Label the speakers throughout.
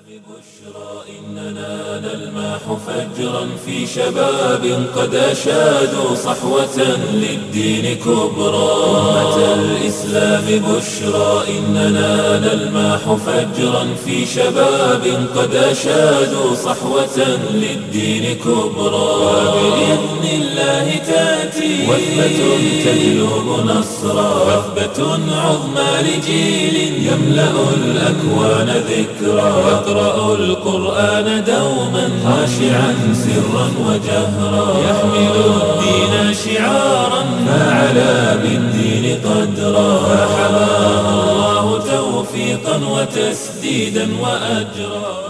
Speaker 1: إننا نلمح فجرا في شباب قد أشادوا صحوة للدين كبرى أمة الإسلام بشرى إننا نلمح فجرا في شباب قد أشادوا صحوة للدين كبرى وبإذن الله تأتي وثبة تجلب نصرا وثبة عظمى لجيل يملأ الأكوان ذكرا يقرأ القرآن دوما خاشعا سرا وجهرا يحمل الدين شعارا فعلى بالدين قدرا فحماه الله توفيقا وتسديدا وأجرا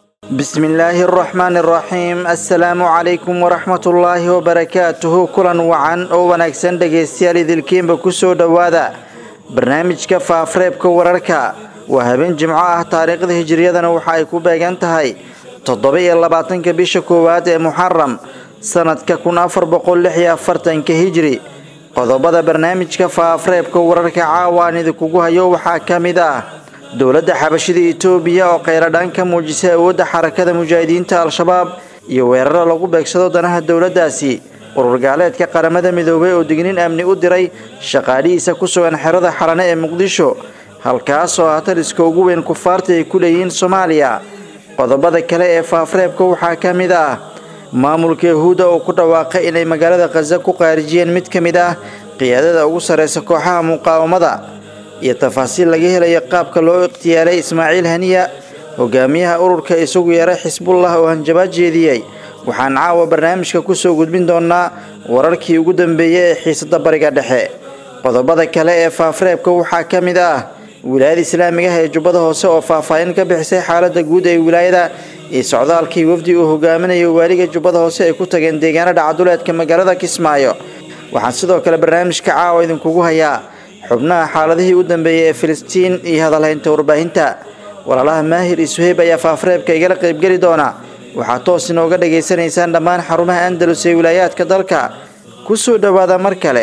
Speaker 2: بسم الله الرحمن الرحيم السلام عليكم ورحمة الله وبركاته كلا وعن oo wanaagsan dhegaystayaal idilkiinba kusoo dhowaada barnaamijka faafareebka wararka waa habeen jimco ah taariikhda hijiriyadana waxa ay ku beegan tahay toddoba iyo labaatanka bisha koowaad ee muxaram sanadka kun afar boqol lix iyo afartanka hijri qodobada barnaamijka faafareebka wararka caawa aan idinkugu hayo waxaa ka mid ah dowladda xabashida itoobiya oo kheyradhaan ka muujisay awoodda xarakada mujaahidiinta al-shabaab iyo weeraro lagu beegsado danaha dowladdaasi urur gaaleedka qaramada midoobay oo digniin amni u diray shaqaalihiisa ku sugan xerada xalane ee muqdisho halkaasoo ah taliska ugu weyn kufaarta ay ku leeyihiin soomaaliya qodobada kale ee faafareebka waxaa ka mid ah maamulka yahuudda oo ku dhawaaqay inay magaalada khaza ku qaarijiyeen mid ka mid ah qiyaadada ugu sarreysa kooxaha muqaawamada iyo tafaasiil laga helayo qaabka loo ikhtiyaalay ismaaciil haniya hogaamiyaha ururka isagu yeeray xisbullah oo hanjabaad jeediyey waxaan caawa barnaamijka kusoo gudbin doonaa wararkii ugu dambeeyey ee xiisada bariga dhexe qodobada kale ee faafareebka waxaa ka mid ah wilaayada islaamigaha ee jubbada hoose oo faahfaahin ka bixisay xaalada guud ee wilaayada iyo socdaalkii wafdi uu hogaaminayo waaliga jubbada hoose ay ku tageen deegaana dhacaduleedka magaalada kismaayo waxaan sidoo kale barnaamijka caawa idinkugu hayaa xubnaha xaaladihii u dambeeyey ee filistiin iyo hadalhaynta warbaahinta walaalaha maahir iyo suheyb ayaa faafareebka igala qaybgeli doona waxaad toos inooga dhagaysanaysaan dhammaan xarumaha andalus ee wilaayaadka dalka ku soo dhowaada mar kale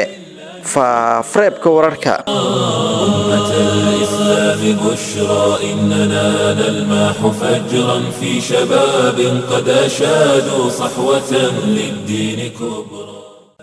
Speaker 2: faafareebka wararka
Speaker 1: أمة الإسلام بشرى إننا نلمح فجرا في شباب قد أشادوا صحوة للدين كبرى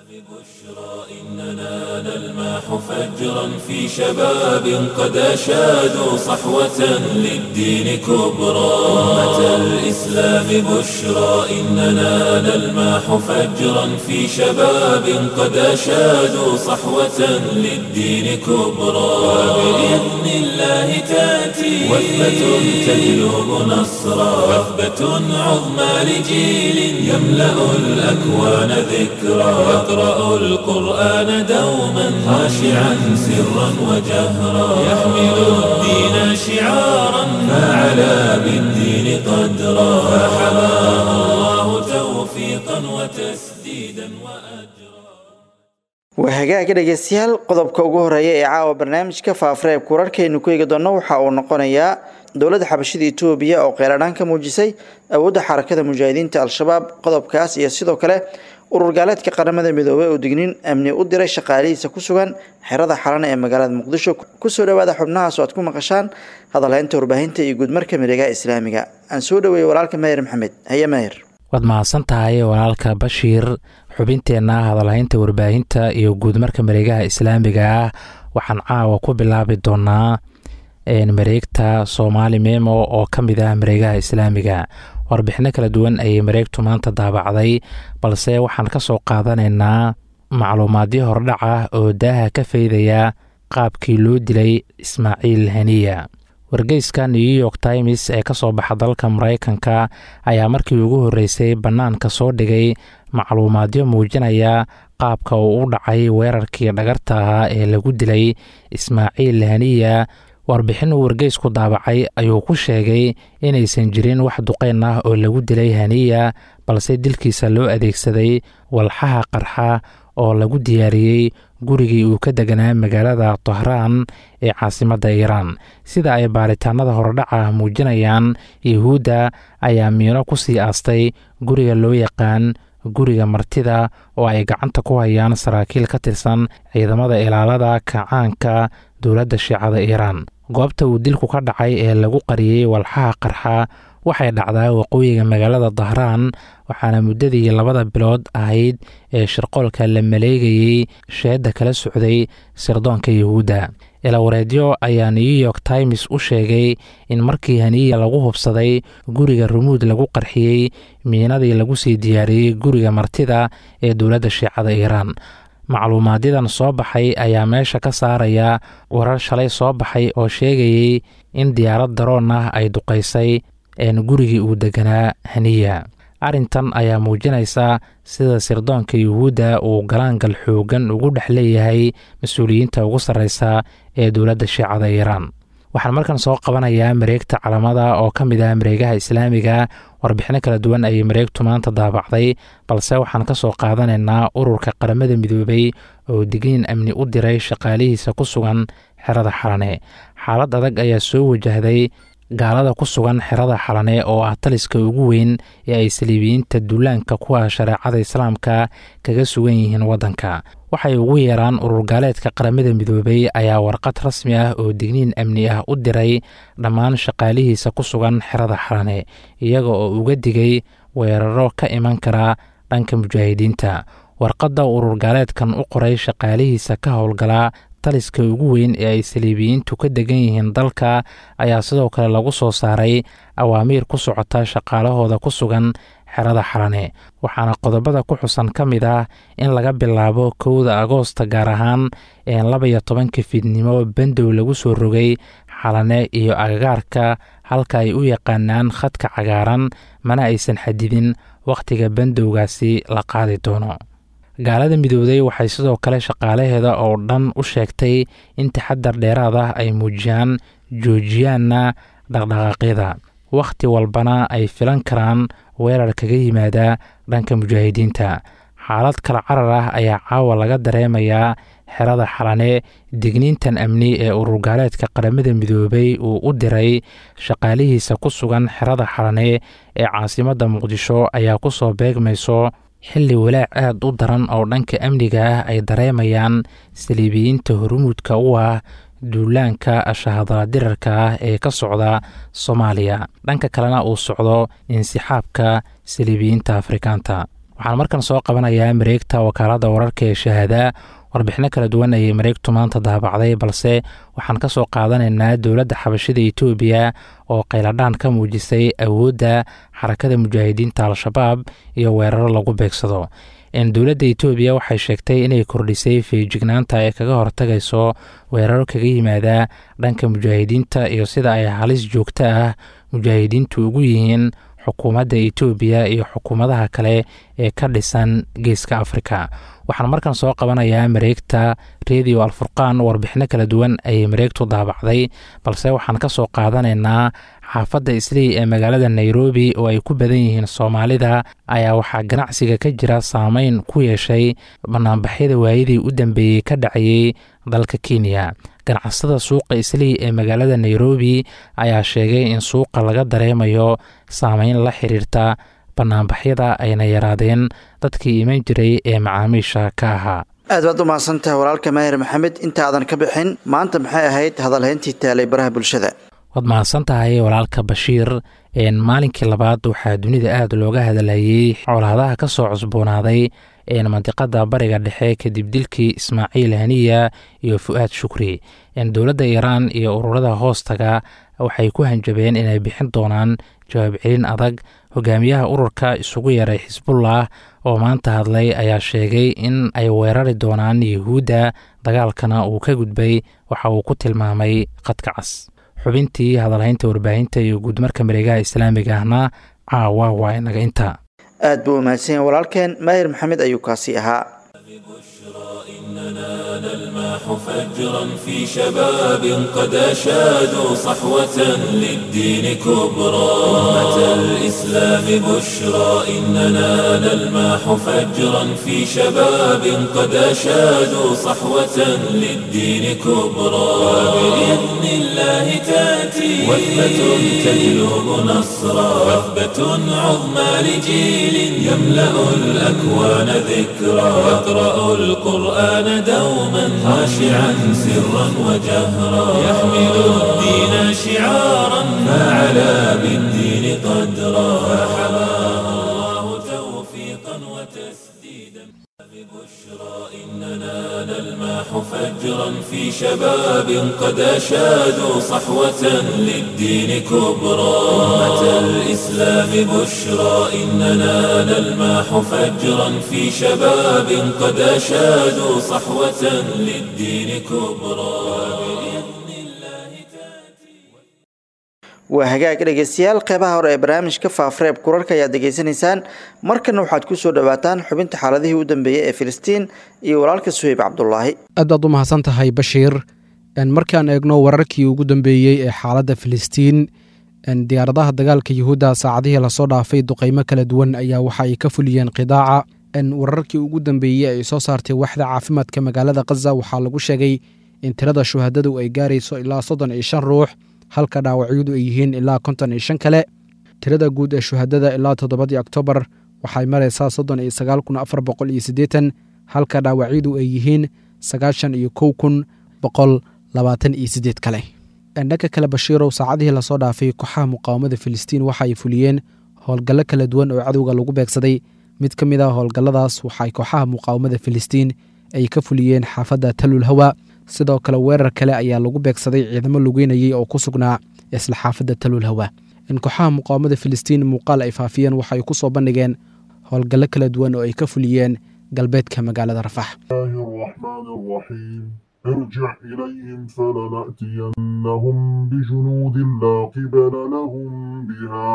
Speaker 1: إننا نلمح فجرا في شباب قد أشادوا صحوة للدين كبرى أمة الإسلام بشرى إننا نلمح فجرا في شباب قد أشادوا صحوة للدين كبرى وبإذن الله تأتي وثبة تجلب نصرا وثبة عظمى لجيل يملأ الأكوان ذكرا يقرأ القرآن دوما خاشعا سرا وجهرا يحمل الدين شعارا فعلى بالدين قدرا فحماه الله توفيقا وتسديدا وأجرا
Speaker 2: waa hagaagga dhegeystayaal qodobka ugu horeeya ee caawa barnaamijka faafareebka wararkaynu ku eegi doonno waxa uu noqonayaa dowladda xabashida itoobiya oo kheyradhaan ka muujisay awoodda xarakada mujaahidiinta al-shabaab qodobkaas iyo sidoo kale urur gaaleedka qaramada midoobay oo digniin amni u diray shaqaalihiisa ku sugan xerada xalana ee magaalada muqdisho kusoo dhawaada xubnahaas oo aad ku maqashaan hadalhaynta warbaahinta iyo guudmarka miregaha islaamiga aan soo dhaweeyey walaalka maahir maxamed haye maahir
Speaker 3: waad mahadsan tahay walaalka bashiir xubinteenna hadalhaynta warbaahinta iyo guudmarka mareegaha islaamiga ah waxaan caawa ku bilaabi doonaa mareegta soomaali memo oo ka mid ah mareegaha islaamiga warbixino kala duwan ayay mareegtu maanta daabacday balse waxaan ka soo qaadanaynaa macluumaadyo hordhac ah oo daaha ka faydaya qaabkii loo dilay ismaaciil haniya wargeyska new york times ee ka soo baxa dalka maraykanka ayaa markii ugu horreysay bannaanka soo dhigay macluumaadyo muujinaya qaabka uu u dhacay weerarkii dhagarta ahaa ee lagu dilay ismaaciil haniya warbixin uu wargeysku daabacay ayuu ku sheegay inaysan jirin wax duqeyn ah oo lagu dilay haniya balse dilkiisa loo adeegsaday walxaha qarxa oo lagu diyaariyey gurigii uu ka deganaa magaalada tahraan ee caasimadda iiraan sida ay baaritaanada horedhaca muujinayaan yuhuudda ayaa miino ku sii aastay guriga loo yaqaan guriga martida oo ay gacanta ku hayaan saraakiil ka tirsan ciidamada ilaalada kacaanka dowladda shiicada iiraan goobta uu dilku ka dhacay ee lagu qariyey walxaha qarxa waxay dhacdaa waqooyiga magaalada dahraan waxaana muddadii labada bilood ahayd ee shirqoolka la maleegayey sheedda kala socday sirdoonka yuhuudda ilawareedyo ayaa new york times u sheegay in markii haniya lagu hubsaday guriga rumuud lagu qarxiyey miinadii lagu sii diyaariyey guriga martida ee dowladda shiicada iiraan macluumaadyadan soo baxay ayaa meesha ka saaraya warar shalay soo baxay oo sheegayey in diyaarad daroon ah ay duqaysay een gurigii uu deganaa haniya arrintan ayaa muujinaysa sida sirdoonka yuhuudda uu galaangal xoogan ugu dhex leeyahay mas-uuliyiinta ugu sarreysa ee dowladda shiicada iiraan waxaan markan soo qabanayaa mareegta calamada oo ka mid ah mareegaha islaamiga warbixino kala duwan ayay mareegtu maanta daabacday balse waxaan ka soo qaadanaynaa ururka qaramada midoobay oo digniin amni u diray shaqaalihiisa ku sugan xerada xalane xaalad adag ayaa soo wajahday gaalada ku sugan xerada xalane oo ah taliska ugu weyn ee ay saliibiyiinta duulaanka kuwa shareecada islaamka kaga sugan yihiin waddanka waxay ugu yeeraan urur gaaleedka qaramada midoobay ayaa warqad rasmi ah oo digniin amni ah u diray dhammaan shaqaalihiisa ku sugan xerada xalane iyaga oo uga digay weeraro ka iman kara dhanka mujaahidiinta warqadda urur gaaleedkan u qoray shaqaalihiisa ka howlgala taliska ugu weyn ee ay saliibiyiintu ka degan yihiin dalka ayaa sidoo kale lagu soo saaray awaamiir ku socota shaqaalahooda ku sugan xerada xalane waxaana qodobada ku xusan ka mid ah in laga bilaabo kowda agoosta gaar ahaan ee labaiyo tobanka fiidnimo bandow lagu soo rogay xalane iyo agagaarka halka ay u yaqaanaan khadka cagaaran mana aysan xadidin wakhtiga bandowgaasi la qaadi doono gaalada midooday waxay sidoo kale shaqaalaheeda oo dhan u sheegtay in taxadar dheeraad ah ay muujiyaan joojiyaanna dhaqdhaqaaqyada wakhti walbana ay filan karaan weerar kaga yimaada dhanka mujaahidiinta xaalad kala carar ah ayaa caawa laga dareemayaa xerada xalane digniintan amni ee ururgaaleedka qaramada midoobay uu u diray shaqaalihiisa ku sugan xerada xalane ee caasimadda muqdisho ayaa ku soo beegmayso xilli walaac aad u daran oo dhanka amniga ah ay dareemayaan saliibiyiinta hormuudka u ah duulaanka shahadaladirarka ah ee ka socda soomaaliya dhanka kalena uu socdo insixaabka saliibiyiinta afrikaanta waxaan markan soo qabanayaa mareegta wakaaladda wararka ee shahaada warbixino kala duwan ayay mareegtu maanta daabacday balse waxaan ka soo qaadanaynaa dowladda xabashida etoobiya oo qayladhaan ka muujisay awoodda xarakada mujaahidiinta al-shabaab iyo weeraro lagu beegsado dowladda etoobiya waxay sheegtay inay kordhisay feejignaanta ee kaga hortagayso weeraro kaga yimaada dhanka mujaahidiinta iyo sida ay halis joogto ah mujaahidiintu ugu yihiin xukuumadda etoobiya iyo xukuumadaha kale ee ka dhisan geeska afrika waxaan markan soo qabanayaa mareegta redio alfurqaan warbixino kala duwan ayay mareegtu daabacday balse waxaan ka soo qaadanaynaa xaafadda islii ee magaalada nairobi oo ay ku badan yihiin soomaalida ayaa waxaa ganacsiga ka jira saameyn ku yeeshay banaanbaxyada waayadii u dambeeyey ka dhacayey dalka kenya ganacsada suuqa islii ee magaalada nairobi ayaa sheegay in suuqa laga dareemayo saameyn la xiriirta banaanbaxyada ayna yaraadeen dadkii iman jiray ee macaamiisha ka ahaa
Speaker 2: aad baad u mahadsantahay walaalka maahir maxamed intaadan ka bixin maanta maxay ahayd hadalhayntii taalay baraha bulshada
Speaker 3: waad mahadsan tahay walaalka bashiir maalinkii labaad waxaa dunida aad looga hadalhayey colaadaha ka soo cusboonaaday mandiqada bariga dhexe kadib dilkii ismaaciil haniya iyo fu-aad shukri dowladda iiraan iyo ururada hoostaga waxay ku hanjabeen inay bixin doonaan jawaab celin adag hogaamiyaha ururka isugu yaray xisbullah oo maanta hadlay ayaa sheegay in ay weerari doonaan yuhuudda dagaalkana uu ka gudbay waxa uu ku tilmaamay khadka cas xubintii hadalhaynta warbaahinta iyo guudmarka mareegaha islaamiga ahna caawa waa inaga inta
Speaker 2: aad buu umahadsan yahay walaalkeen maahir maxamed ayuu kaasi ahaa
Speaker 1: فجرا في شباب قد أشادوا صحوة للدين كبرى أمة الإسلام بشرى إننا نلماح فجرا في شباب قد أشادوا صحوة للدين كبرى وبإذن الله تأتي وثبة تجلب نصرا وثبة عظمى لجيل يملأ الأكوان ذكرى يقرأ القرآن دوما خاشعا سرا وجهرا يحمل الدين شعارا فعلى بالدين قدرا فحماها الله توفيقا وتسديدا ببشرى إننا نلمح فجرا في شباب قد أشادوا صحوة للدين كبرى أمة الإسلام بشرى إننا نلمح فجرا في شباب قد أشادوا صحوة للدين كبرى بإذن الله تأتي
Speaker 2: waa hagaag dhegeystayaal qeybaha hore ee barnaamijka faafreeb kurarka ayaad degeysanaysaan markana waxaad kusoo dhawaataan xubinta xaaladihii u dambeeyey ee filistiin iyo walaalka suheyb cabdulaahi
Speaker 4: aad baad u mahadsan tahay bashiir markaan eegno wararkii ugu dambeeyey ee xaaladda filistiin diyaaradaha dagaalka yuhuudda saacadihii lasoo dhaafay duqeymo kala duwan ayaa waxa ay ka fuliyeen qidaaca wararkii ugu dambeeyey ay soo saartay waxda caafimaadka magaalada khaza waxaa lagu sheegay in tirada shuhadadu ay gaarayso ilaa soddon iyo shan ruux halka dhaawacyadu ay yihiin ilaa konton iyo shan kale tirada guud ee shuhadada ilaa toddobadii oktoobar waxay maraysaa soddon iyo sagaal kun afar boqol iyo siddeetan halka dhaawacyadu ay yihiin sagaashan iyo kow kun boqol labaatan iyo siddeed kale dhanka kale bashiirow saacadihii lasoo dhaafay kooxaha muqaawamada filistiin waxa ay fuliyeen howlgallo kala duwan oo cadowga lagu beegsaday mid ka mid a howlgalladaas waxay kooxaha muqaawamada filistiin ay ka fuliyeen xaafadda talul hawa sidoo kale weerar kale ayaa lagu beegsaday ciidamo lugeynayay oo ku sugnaa isla xaafadda talul hawa in kooxaha muqaawamada filistiin muuqaal ay faafiyeen waxay ku soo bandhigeen howlgallo kala duwan oo ay ka fuliyeen galbeedka magaalada rafax
Speaker 5: الرحمن الرحيم ارجع إليهم فلنأتينهم بجنود لا قبل لهم بها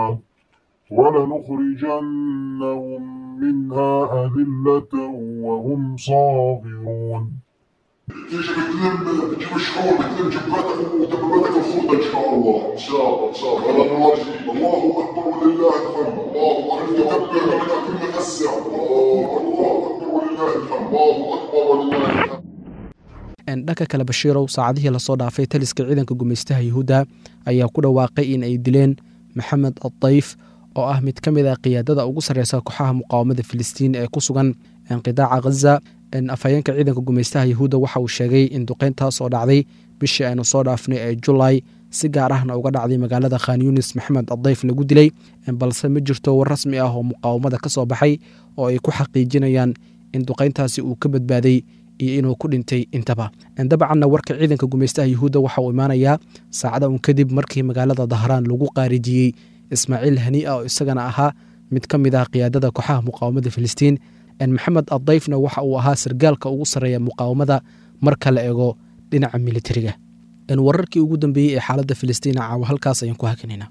Speaker 5: ولنخرجنهم منها أذلة وهم صاغرون تيجي بتلم بتجيب الشعور بتلم جباتك ودباباتك الخردة إن شاء الله إن شاء الله إن شاء الله أنا نواجه الله أكبر ولله الحمد الله أكبر تكبر لك كل أسع الله أكبر ولله الحمد الله أكبر ولله الحمد
Speaker 4: dhanka kale bashiirow saacadihii lasoo dhaafay taliska ciidanka gumaystaha yuhuudda ayaa ku dhawaaqay in ay dileen maxamed addayf oo ah mid ka mid a qiyaadada ugu sarreysa kooxaha muqaawamada filistiin ee ku sugan qidaaca khaza afhayeenka ciidanka gumaystaha yuhuudda waxa uu sheegay in duqeyntaas oo dhacday bishii aynu soo dhaafnay ee julaay si gaar ahna uga dhacday magaalada khan yunis maxamed addayf lagu dilay balse ma jirto war rasmi ah oo muqaawamada ka soo baxay oo ay ku xaqiijinayaan in duqeyntaasi uu ka badbaaday iyo inuu ku dhintay intaba dabcanna warka ciidanka gumaystaha yuhuudda waxa uu imaanayaa saacada un kadib markii magaalada dahraan lagu qaarijiyey ismaaciil haniia oo isagana ahaa mid ka mid ah qiyaadada kooxaha muqaawamada filistiin maxamed addayfna waxa uu ahaa sargaalka ugu sarreeya muqaawamada marka la eego dhinaca militariga wararkii ugu dambeeyey ee xaaladda filistiin caawa halkaas ayaan ku hakinayna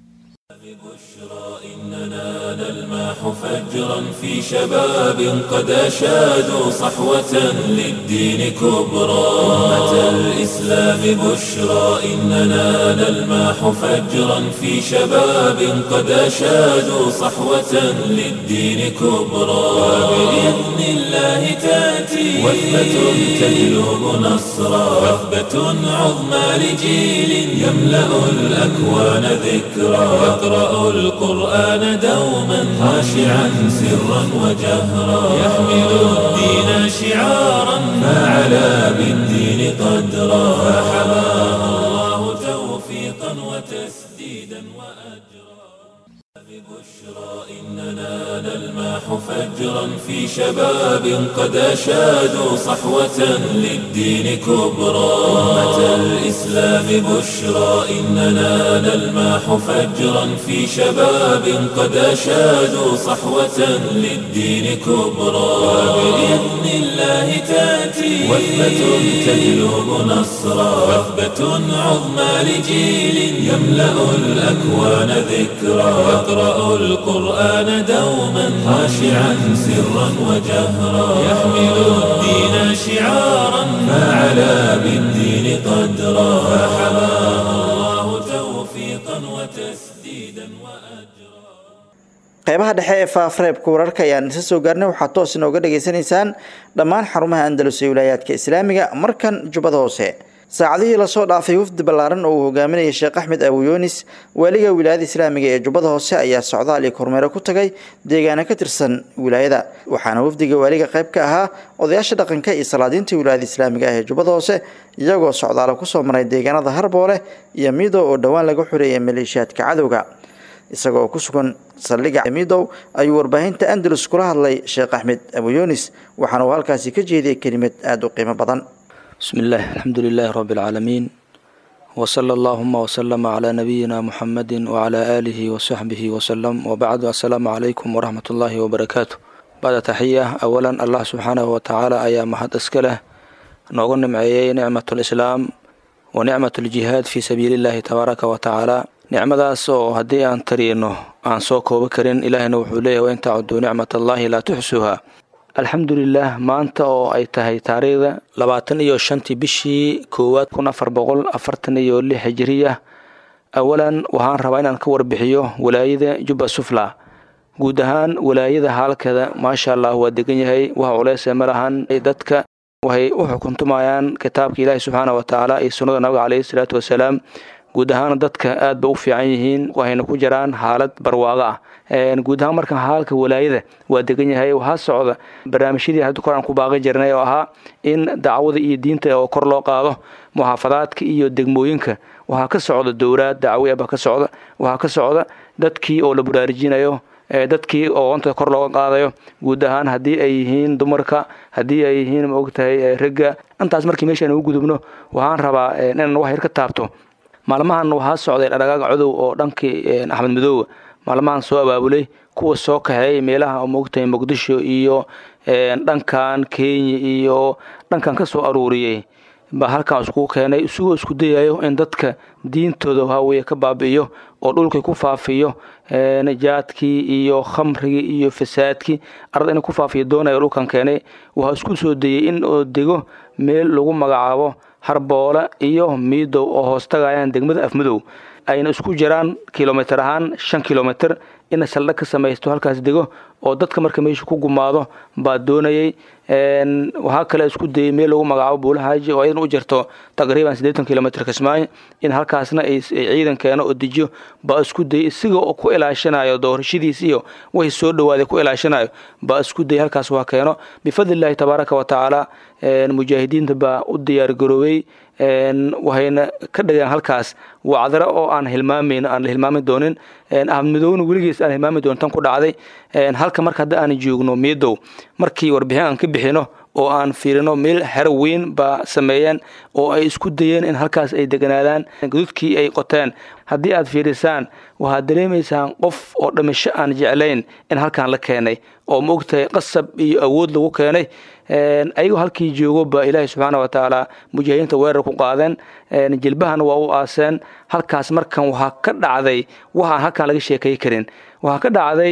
Speaker 1: نلمح فجرا في شباب قد أشادوا صحوة للدين كبرى أمة الإسلام بشرى إننا نلمح فجرا في شباب قد أشادوا صحوة للدين كبرى وبإذن الله تأتي وثبة تجلب نصرا وثبة عظمى لجيل يملأ الأكوان ذكرى يقرأ القرآن دوما خاشعا سرا وجهرا يحمل الدين شعارا فعلى بالدين قدرا فحماها الله توفيقا وتسديدا وأجرا ببشرى إننا نلمح فجرا في شباب قد أشادوا صحوة للدين كبرى أمة الإسلام بشرى إننا نلمح فجرا في شباب قد أشادوا صحوة للدين كبرى وبإذن الله تأتي وثبة تجلب نصرا وثبة عظمى لجيل يملأ الأكوان ذكرى يقرأ القرآن دوما خاشعا سرا وجهرا يحمل الدين شعارا فعلى بالدين قدرا فحماها الله توفيقا وتسديدا وأجرا
Speaker 2: qeybaha dhexe ee faafareebka wararka ayaan isa soo gaarnay waxaad toos inooga dhageysanaysaan dhammaan xarumaha andalus ee wilaayaadka islaamiga markan jubbada hoose saacadihii lasoo dhaafay wafdi ballaaran oo uu hogaaminayay sheekh axmed abuyunis waaliga wilaayada islaamiga ee jubbada hoose ayaa socdaal iyo kormeero ku tagay deegaano ka tirsan wilaayada waxaana wafdiga waaliga qayb ka ahaa odayaasha dhaqanka iyo salaadiinta wilaayada islaamiga ah ee jubbada hoose iyagoo socdaalo kusoo maray deegaanada harboole iyo mido oo dhowaan laga xoreeyay maleeshiyaadka cadowga isagoo ku sugan saldhigga midow ayuu warbaahinta andalus kula hadlay sheekh axmed abu yunis waxaana uu halkaasi ka jeediyey kelimad aada u qiimo badan
Speaker 6: بسم الله الحمد لله رب العالمين وصلى اللهم وسلم على نبينا محمد وعلى آله وصحبه وسلم وبعد السلام عليكم ورحمة الله وبركاته بعد تحية أولا الله سبحانه وتعالى أيام محد أسكله نوغن معي نعمة الإسلام ونعمة الجهاد في سبيل الله تبارك وتعالى nicmadaas oo haddii aan tariino aan soo koobo karin ilaahina wuxuu leeyahy wain tacuduu nicmat allahi laa tuxsuha alxamdulilah maanta oo ay tahay taariikhda labaatan iyo shantii bishii koowaad kun afar boqol afartan iyo lix hijiriya awalan waxaan rabaa inaan ka warbixiyo walaayada jubba sufla guud ahaan walaayada haalkeeda maasha allah waa degan yahay wax culeyse ma lahan dadka waxay u xukuntumayaan kitaabka ilaahi subxaana wa tacaala iyo sunnada nabiga caleyhi salaatu wasalaam guud ahaan dadka aad ba u fiican yihiin waxayna ku jiraan xaalad barwaaqo ah guud ahaan markan haalka walaayada waa degan yahay waxaa socda barnaamijyadii hadda kor aan ku baaqi jirnay oo ahaa in dacwada iyo diinta oo kor loo qaado muxaafadaadka iyo degmooyinka waxaa ka socda dowlaad dacwi baa ka socda waxaa ka socda dadkii oo la baraarujinayo dadkii oo onta kor looga qaadayo guud ahaan haddii ay yihiin dumarka haddii ay yihiin maogtahay ragga intaas markii meeshaan ugu gudubno waxaan rabaa inaan wax yar ka taabto maalmahan waxaa socday dhadhagaaga codow oo dhankii axmed madoowa maalmahan soo abaabulay kuwa soo kaxeeyay meelaha moogtahay muqdisho iyo dhankan kenya iyo dhankan ka soo aruuriyey baa halkan iskugu keenay isagoo isku dayayo in dadka diintooda waxaweye ka baabi'iyo oo dhulkii ku faafiyo jaadkii iyo khamrigii iyo fasaadkii arada inuu ku faafiyo doonayo dhulkan keenay waxaa isku soo dayey in oo dego meel lagu magacaabo harboole iyo miidow oo hoos tagayaan degmada afmadow ayna isku jiraan kilomitr ahaan shan kilomitr ina saldha ka samaysto halkaas dego oo dadka marka meesha ku gumaado baa doonayay waxaa kale isku dayay meel lagu magacaabo buulahaaji oo iyadan u jirto taqriiban siddeetan kilomitr kismaayo in halkaasna ay ciidan keeno oo dejiyo baa isku dayay isaga oo ku ilaashanayo doorashadiis iyo wixii soo dhawaaday ku ilaashanayo baa isku dayay halkaas waa keeno bifadlillahi tabaaraka wa tacaala mujaahidiinta baa u diyaar garoobay waxayna ka dhigeen halkaas wacdaro oo aan hilmaamayn aan la hilmaami doonin ahmed madowna weligiis aan hilmaami doonin tan ku dhacday halka marka hadda aan joogno miidow markii warbixin aan ka bixino oo aan fiirino meel xero weyn baa sameeyeen oo ay isku dayeen in halkaas ay deganaadaan gududkii ay qoteen haddii aad fiirisaan waxaad dareemaysaan qof oo dhimasho aan jeclayn in halkan la keenay oo ma ogtahay qasab iyo awood lagu keenay ayagoo halkii joogo baa ilaahay subxaana wa tacaala mujaahidiinta weerar ku qaadeen jilbahana waa u aaseen halkaas markan waxaa ka dhacday wax aan halkan laga sheekay karin waxaa ka dhacday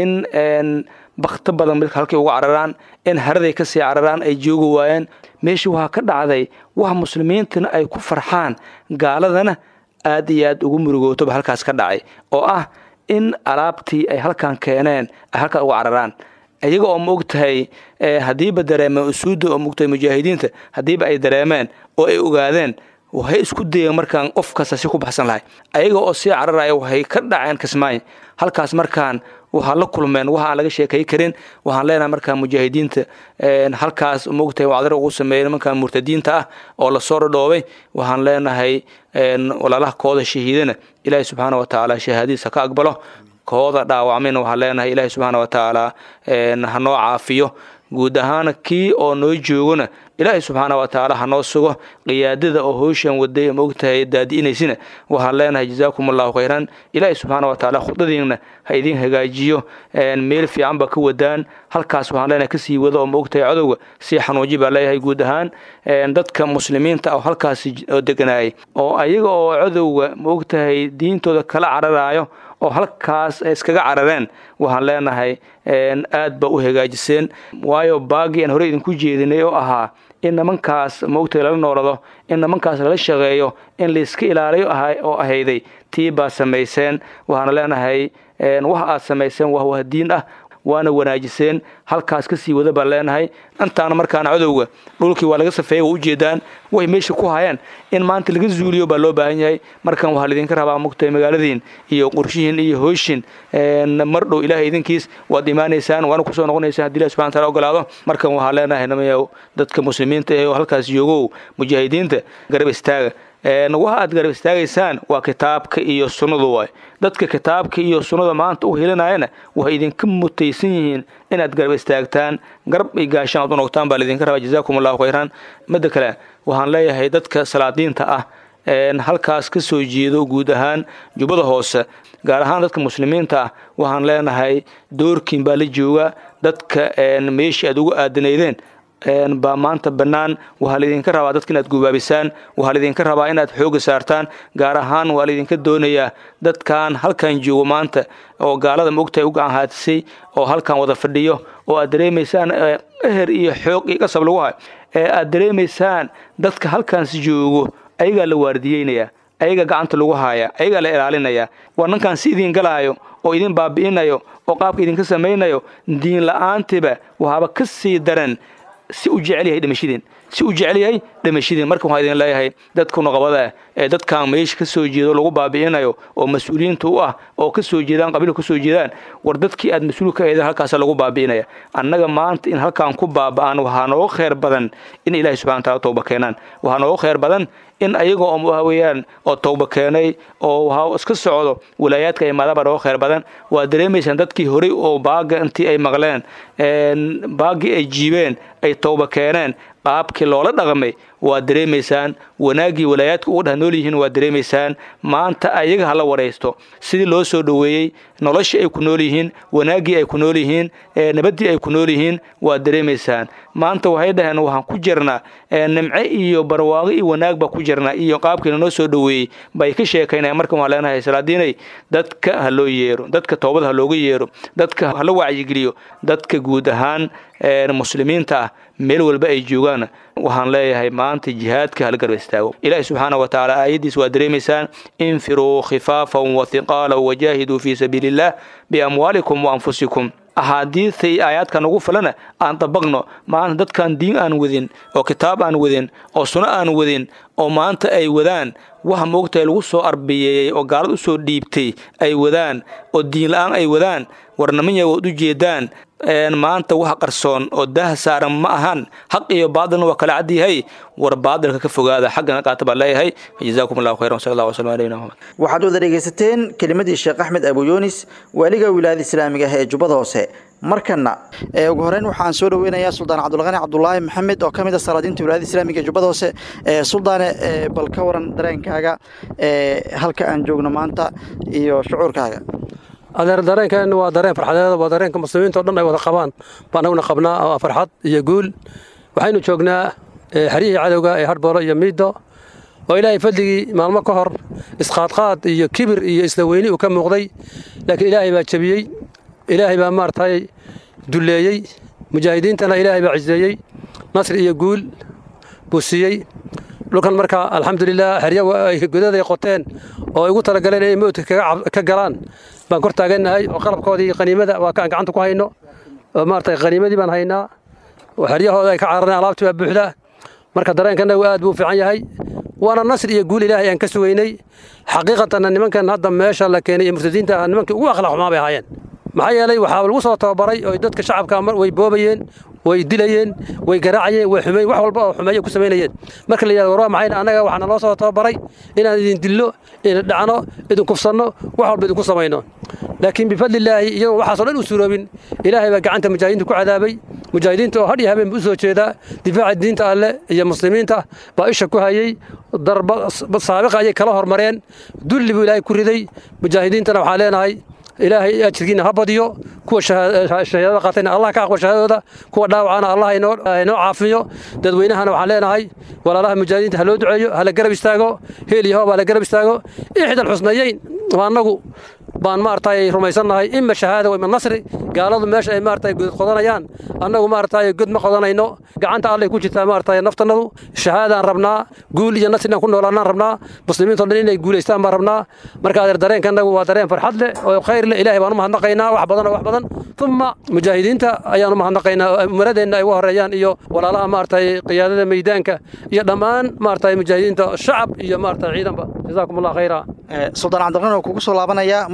Speaker 6: in bakto badan midka halkay uga cararaan in haraday kasii cararaan ay joogi waayeen meeshii waxaa ka dhacday wax muslimiintana ay ku farxaan gaaladana aad iyo aad ugu murugootoba halkaas ka dhacay oo ah in alaabtii ay halkan keeneen ay halkaas uga cararaan iyaga oo ma og tahay haddiiba dareemeen usuudda oo maogtahay mujaahidiinta haddiiba ay dareemeen oo ay ogaadeen waxay isku dayeen markaan qof kasta si ku baxsan lahay ayaga oo sii cararaya waxay ka dhaceen kismaayo halkaas markaan waxaa la kulmeen waxa aan laga sheekay karin waxaan leenahay markaa mujaahidiinta halkaas maogtahay wacdar ugu sameeyey nimankan murtadiinta ah oo lasoo dhadhoobay waxaan leenahay walaalaha kooda shahiidana ilaahi subxaana wa tacaala shahaadadiisa ka aqbalo kooda dhaawacmayna waxaan leenahay ilaahi subxaana wa tacaala hanoo caafiyo guud ahaan kii oo noo joogona ilaahay subxaana wa tacaala hanoo sugo qiyaadada oo howshan waday maogtahay daadi'inaysina waxaan leenahay jazaakum allahu khayran ilaahay subxaana wa tacaala khudadiina ha idin hagaajiyo meel fiican baa ka wadaan halkaas waxaan leenahay kasii wada oo maogtahay cadowga sii xanuuji baa leeyahay guud ahaan dadka muslimiinta oo halkaasi deganaayay oo ayaga oo cadowga maogtahay diintooda kala cararayo oo halkaas ay iskaga carareen waxaan leenahay aad ba u hagaajiseen waayo baagii aan horey idinku jeedinay oo ahaa in nimankaas maogtahay lala noolado in nimankaas lala shaqeeyo in layska ilaaliyo oo ahayday tii baa samayseen waxaana leenahay wax aad samayseen waa wahdiin ah waana wanaajiseen halkaas kasii wada baan leenahay intaana markaana cadowga dhulkii waa laga safeeyay waa ujeedaan way meesha ku hayeen in maanta laga zuuliyo baa loo baahan yahay markan waxaa laydinka rabaa mugtahay magaaladiin iyo qorshihiin iyo hoyshin mar dhow ilaahay idinkiis waad imaanaysaan waana kusoo noqonaysaan haddi ilahi subxana taala ogolaado markan waxaa leenahay namayaw dadka muslimiinta ee halkaas joogow mujaahidiinta garab istaaga waxa aad garab istaagaysaan waa kitaabka iyo sunnadu waay dadka kitaabka iyo sunnada maanta u helinayana waxay idinka mutaysan yihiin inaad garab istaagtaan garab iyo gaashaan aad u noqtaan baa laidinka rabaa jazaakum allahu khayran midda kale waxaan leeyahay dadka salaadiinta ah halkaas ka soo jeedo guud ahaan jubbada hoose gaar ahaan dadka muslimiinta ah waxaan leenahay doorkiin baa la jooga dadka meeshii aad ugu aadanaydeen baa maanta bannaan waxaa laydinka rabaa dadka inaad gubaabisaan waxaa laydinka rabaa inaad xooga saartaan gaar ahaan waa laydinka doonayaa dadkan halkan joogo maanta oo gaalada maogtahay u gacan haatisay oo halkan wada fadhiyo oo aad dareemaysaan eher iyo xoog iyo qasab lagu hay ee aad dareemaysaan dadka halkaans joogo ayagaa la waardiyeynayaa ayagaa gacanta lagu haaya ayagaa la ilaalinaya waa nankan si idin galaayo oo idin baabi'inayo oo qaabka idinka samaynayo diin la-aantiba waxaaba ka sii daran si u jecel yahay dhimashadiin si u jecel yahay dhimashadiin marka waxaan idin leeyahay dadka nuqabada ah ee dadkan meesha ka soo jeedo lagu baabi'inayo oo mas-uuliyiinta u ah oo ka soo jeedaan qabiilka ka soo jeedaan war dadkii aad mas-uul ka eedeen halkaasa lagu baabi'inaya annaga maanta in halkan ku baaba'an waxaa nooga khayr badan in ilaahay subxana wataala tooba keenaan waxaa nooga khayr badan in ayaga oo waxa weeyaan oo tooba keenay oo waxa iska socdo walaayaadka imaadaba nooga khayr badan waa dareemaysaan dadkii horey oo baaga intii ay maqleen baagii ay jiibeen ay tooba keeneen qaabkii loola dhaqmay waa dareemaysaan wanaaggii walaayaadka uga dheh nool yihiin waa dareemaysaan maanta ayaga hala waraysto sidii loo soo dhoweeyey noloshii ay ku nool yihiin wanaaggii ay ku nool yihiin nabaddii ay ku nool yihiin waa dareemaysaan maanta waxay dhaheen waxaan ku jirnaa nimce iyo barwaaqo iyo wanaag baa ku jirnaa iyo qaabkii lanoo soo dhoweeyey bay ka sheekaynaya marka waxaan leenahay salaadiinay dadka ha loo yeero dadka toobada ha looga yeero dadka hala wacyigeliyo dadka guud ahaan muslimiinta ah meel walba ay joogaan waxaan leeyahay maanta jihaadka hala garba istaago ilaahi subxaana wa tacaala aayaddiis waa dareemaysaan infiruu khifaafan wa hiqaalan wajaahiduu fii sabiili illah biamwaalikum wa anfusikum axaadiistay aayaadkan ugu falana aan dabaqno maanta dadkan diin aan wadin oo kitaab aan wadin oo suno aan wadin oo maanta ay wadaan waxa moogtahay lagu soo arbiyeeyey oo gaalad u soo dhiibtay ay wadaan oo diin la-aan ay wadaan warnamanya waad u jeedaan maanta wax qarsoon oo daah saaran ma ahan xaq iyo baadilna waa kala cad yahay war baadilka ka fogaada xaggana qaata baan leeyahay jazaakum allahu khayran sal allah waslam aleyna muhamed
Speaker 2: waxaad wada dhegaysateen kelimadii sheekh axmed abu yunis waaliga wilaayada islaamiga ah ee jubbada hoose markana ugu horeyn waxaan soo dhaweynayaa suldaan cabdulqani cabdulaahi maxamed oo ka mid a salaadiinta wilaayada islaamiga ee jubbada hoose suldaane bal ka waran dareenkaaga halka aan joogno maanta iyo shucuurkaaga
Speaker 7: adeer dareenkeen waa dareen farxadeed waa dareenka muslimiinta o dhan ay wada qabaan baan anaguna qabnaa waa farxad iyo guul waxaynu joognaa xeryihii cadowga ee harboolo iyo miido oo ilaahay fadligii maalmo ka hor isqaadqaad iyo kibir iyo isla weyni uu ka muuqday laakiin ilaahay baa jebiyey ilaahay baa maaragtay dulleeyey mujaahidiintana ilaahay baa ciseeyey nasri iyo guul buu siiyey dhulkan marka alxamdulilah xerya godaday qoteen oo ay ugu talagaleen inay mowdka ka galaan baan kor taagannahay oo qalabkoodii qaniimada waa kaan gacanta ku hayno oo maaragtay qaniimadii baan haynaa oo xeryahooda ay ka carareen alaabtii baa buuxda marka dareenkanagu aad buu fiican yahay waana nasri iyo guul ilaahay aan ka sugaynay xaqiiqatanna nimankan hadda meesha la keenay iyo murtadiinta ah nimankii ugu akhlaaq xumaa bay ahaayeen maxaa yeelay waxaa lagu soo tababaray oo dadka shacabka way boobayeen way dilayeen way garaacayeen way xumeyn wax walba oo xumeeyo ku samaynayeen marka la yidhahdo war waa maxay annaga waxaana loo soo tababaray inaan idin dillo idin dhacno idin kufsanno wax walba idinku samayno laakiin bifadlillaahi iyagoo waxaasoo dhan u suroobin ilaahay baa gacanta mujaahidiinta ku cadaabay mujaahidiinta oo hadh iyo habeen u soo jeedaa difaaca diinta alleh iyo muslimiinta baa isha ku hayey darba saabiqa ayay kala hormareen dulli buu ilaahay ku riday mujaahidiintana waxaan leenahay ilaahay ajirkiina ha badiyo kuwa shahaadada qaatayna allah ka aqbal shahaadadooda kuwa dhaawacana allah inoo caafiyo dadweynahana waxaan leenahay walaalaha mujaahidiinta ha loo duceeyo hala garab istaago heel iyo hoob hala garab istaago ixdal xusnayeyn waa annagu baan maaragtay rumaysannahay ima shahaada ima nasri gaaladu meesha ay maaragtay god qodanayaan annagu maaragtay god ma qodanayno gacanta allay ku jirtaa maaragtay naftannadu shahaadaan rabnaa guul iyo nasri inaan ku noolaanaan rabnaa muslimiinto dhan inay guulaystaan baan rabnaa marka adeer dareenkanagu waa dareen farxad leh oo khayr leh ilaahay baan u mahadnaqaynaa wax badan oo wax badan uma mujaahidiinta ayaan u mahadnaqaynaa umaradeenna ay uga horeeyaan iyo walaalaha maaragtay qiyaadada meydaanka iyo dhammaan maaragtay mujaahidiinta shacab iyo maaragtay ciidanba jazaakum allah khayra
Speaker 2: suldaan cabdiqani oo kugu soo laabanaya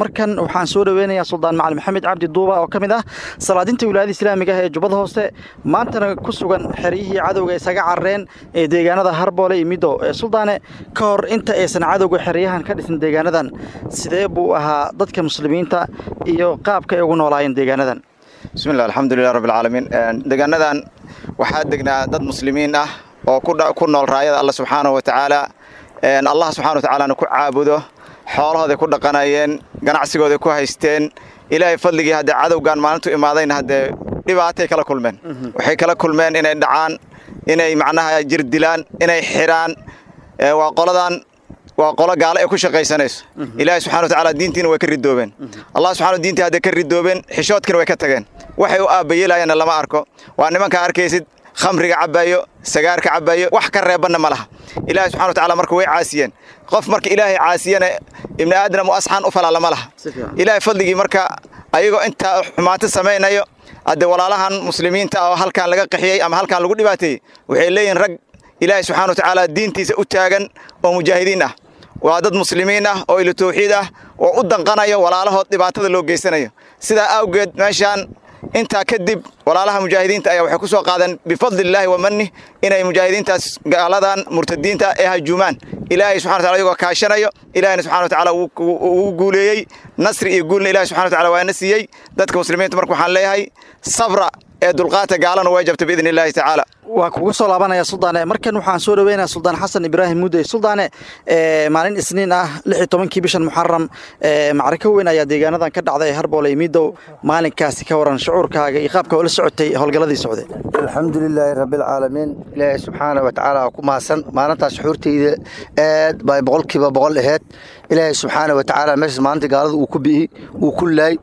Speaker 2: markan waxaan soo dhaweynayaa suldaan macali maxamed cabdi duuba oo ka mid ah salaadinta wilaayada islaamiga ah ee jubbada hoose maantana ku sugan xeryihii cadowga isaga carareen ee deegaanada harboole iyo middo suldaane ka hor inta aysan cadowga xeryahan ka dhisin deegaanadan sidee buu ahaa dadka muslimiinta iyo qaabka ay ugu noolaayeen deegaanadan
Speaker 8: bismillah alxamdulilah rabbilcaalamiin deegaanadan waxaa degnaa dad muslimiin ah oo ku nool raayada alla subxaanahu wa tacaala allah subxana wa tacaalana ku caabudo xoolahooday ku dhaqanayeen ganacsigooday ku haysteen ilaahay fadligii haddee cadowgan maalintu imaadayna haddee dhibaatay kala kulmeen waxay kala kulmeen inay dhacaan inay macnaha jir dilaan inay xidhaan waa qoladan waa qolo gaalo ee ku shaqaysanayso ilaahay subxana wa tacaala diintiina way ka ridoobeen allah subxana diintii hadday ka ridoobeen xishoodkiina way ka tageen waxay u aabbayeelayaanna lama arko waa nimankaa arkaysid khamriga cabaayo sagaarka cabaayo wax ka reebanna ma laha ilaahay subxana wa tacala marka way caasiyeen qof marka ilaahay caasiyana ibni aadam u asxaan u falaala ma laha ilaahay fadligii marka ayagoo intaa xumaanto samaynayo haddee walaalahan muslimiinta ah oo halkaan laga qaxiyey ama halkaan lagu dhibaateeyey waxay leeyihin rag ilaahay subxana wa tacaala diintiisa u taagan oo mujaahidiin ah waa dad muslimiin ah oo ilo tawxiid ah oo u danqanayo walaalahood dhibaatada loo geysanayo sidaa awgeed meeshaan intaa kadib walaalaha mujaahidiinta ayaa waxay ku soo qaadeen bifadlillaahi wa mannih inay mujaahidiintaas gaaladan murtadiinta ee hajuumaan ilaahay subxana wataala ayagoo kaashanayo ilahayna subxana wa tacaala wuu guuleeyey nasri iyo guulna ilahay subxana wa tacala waana siiyey dadka muslimiinta marka waxaan leeyahay sabra ee dulqaata gaalana way jabta biidni illaahi tacaala
Speaker 2: waa kuga soo laabanaya suldaane markan waxaan soo dhaweynaya suldaan xasan ibraahim mudey suldaane maalin isniin ah lix iyo tobankii bishan muxaram macriko weyn ayaa deegaanadan ka dhacday harboole iyo midow maalinkaasi ka waran shucuurkaaga iyo qaabka oola socotay howlgalladii socday
Speaker 9: alxamdulilaahi rabbilcaalamiin ilaahay subxaana wa tacaala ku mahadsan maalintaas shucuurtayda aad bay boqolkiiba boqol aheyd ilaahay subxaana wa tacaala meeshaas maalinta gaalada uu ku bi'i uu ku laay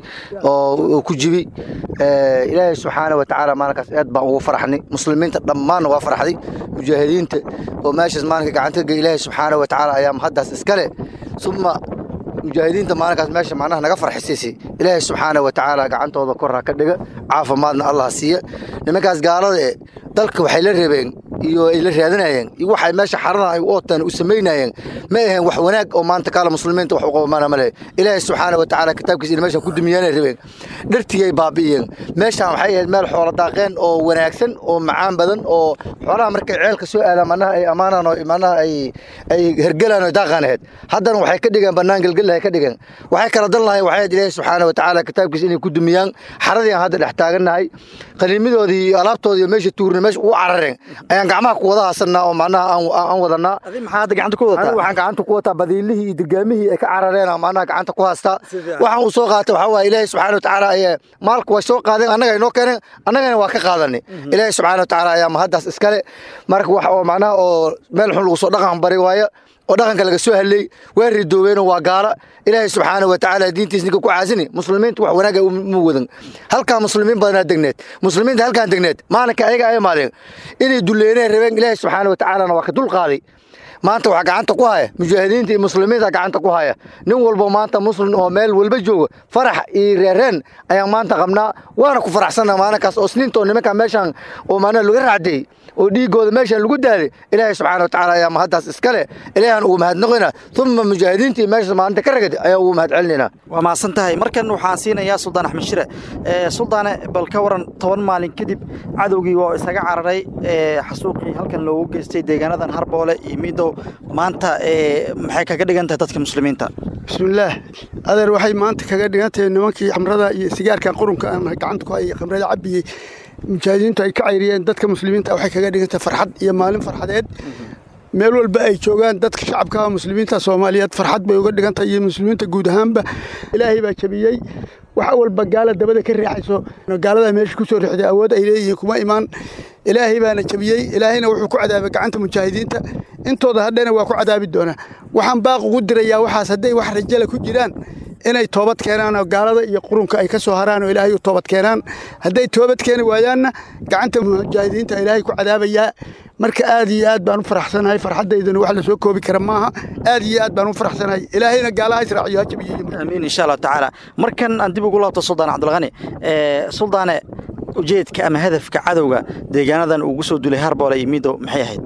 Speaker 9: oo ku jibi ilaahay subxaana wa tacaala maalinkaas aad baan ugu faraxnay muslimiinta dhammaanna waa farxday mujaahidiinta oo meeshaas maalinka gacanta ga ilaahay subxaana wa tacaala ayaa mahaddaas iskale suma mujaahidiinta maalinkaas meesha macnaha naga farxisiisay ilaahay subxaana wa tacaala gacantooda korra ka dhiga caafimaadna allah siiya nimankaas gaalada e dalka waxay la reebeen iyo ay la raadinayeen iyo waxay meesha xaradan ay u ootaan u samaynayeen ma aheen wax wanaag oo maanta kaala muslimiinta wax u qabamaana ma lehe ilaahay subxaana wa tacaala kitaabkiisa in meeshan ku dumiyaanay rabeen dhartigay baabi'iyeen meeshaan waxay ahayd meel xoolo daaqeen oo wanaagsan oo macaan badan oo xoolaha markay ceelka soo aadaan manaha ay ammaanaan oo manaha ay ay hergelaan oo daaqaan ahayd haddana waxay ka dhigeen bannaan gelgelahay ka dhigeen waxay kala dan lahayn waxay ahayd ilaahay subxaana wa tacaala kitaabkiisa inay ku dumiyaan xaradii aan hadda dhex taagannahay qaniimadoodii iyo alaabtoodii meesha tuurna meesha ugu carareen ayaan gacmaha ku wada haasannaa oo macnaha aan wadanaa
Speaker 2: maxaa hadda gacanta ku wadataa
Speaker 9: waxaan gacanta ku wataa badiilihii iyo dirgaamihii ay ka carareen macnaha gacanta ku haastaa waxaan uu soo qaatay waxaa waaye ilaahay subxaana wa tacaala ayaa maalku way soo qaadeen annaga inoo keeneen annagana waa ka qaadanay ilaahay subxaana wa tacaala ayaa mahaddaas iskale marka wax oo macnaha oo meel xun lagu soo dhaqan bari waayo oo dhaqanka laga soo hadlay waa ridoobeenoo waa gaala ilaahay subxaana wa tacaala diintiis ninka ku caasini muslimiinta wax wanaaga ma wadan halkaa muslimiin badanaa degneed muslimiinta halkaan degneed maalinka ayaga ay imaadeen inay duleyneen rabeen ilaahay subxaana wa tacaalana waa ka dul qaaday maanta waxaa gacanta ku haya mujaahidiinta iyo muslimiinta gacanta ku haya nin walbo maanta muslim oo meel walba jooga farax iyo reereen ayaan maanta qabnaa waana ku faraxsanna maalinkaas oo sniinta oo nimanka meeshaan oo maanaha laga raacday oo dhiigooda meeshaan lagu daaday ilaahay subxaana wa tacaala ayaa mahaddaas iskale ilaahaan ugu mahadnaqina uma mujaahidiinta iyo meeshaas maalinta ka ragad ayaa ugu mahad celinayna
Speaker 2: waa mahadsan tahay markan waxaan siinayaa suldaan axmed shire suldaane bal ka waran toban maalin kadib cadowgii waa isaga cararay xasuuqii halkan loogu geystay deegaanadan harboole iyo midow maanta maxay kaga dhigan tahay dadka muslimiinta
Speaker 10: bismillaah adeer waxay maanta kaga dhigan tahay nimankii xamrada iyo sigaarka qurunka aan gacanta ku hayay khamrada cabiyey mujaahidiintu ay ka cayriyeen dadka muslimiinta waxay kaga dhigan tahay farxad iyo maalin farxadeed meel walba ay joogaan dadka shacabka muslimiinta soomaaliyeed farxad bay uga dhigan tahay iyo muslimiinta guud ahaanba ilaahay baa jabiyey waxa walba gaala dabada ka riixayso gaalada meesha ku soo riixday awood ay leeyihiin kuma imaan ilaahay baana jabiyey ilaahayna wuxuu ku cadaabay gacanta mujaahidiinta intooda hadhana waa ku cadaabi doonaa waxaan baaq ugu dirayaa waxaas hadday wax rajala ku jiraan inay toobad keenaan oo gaalada iyo qurunka ay ka soo haraan oo ilaahay u toobad keenaan hadday toobad keeni waayaanna gacanta mujaahidiinta ilaahay ku cadaabayaa marka aad iyo aad baan u faraxsanahay farxaddaydana wax la soo koobi kara maaha aad iyo aad baan u faraxsanahay ilaahayna gaalaha israaciyo ha jabiyo
Speaker 2: amiin insha allahu tacaala markan aan dib ugu laabto suldaan cabdilqani suldaane ujeedka ama hadafka cadowga deegaanadan ugu soo dulay harboole iyo midow maxay ahayd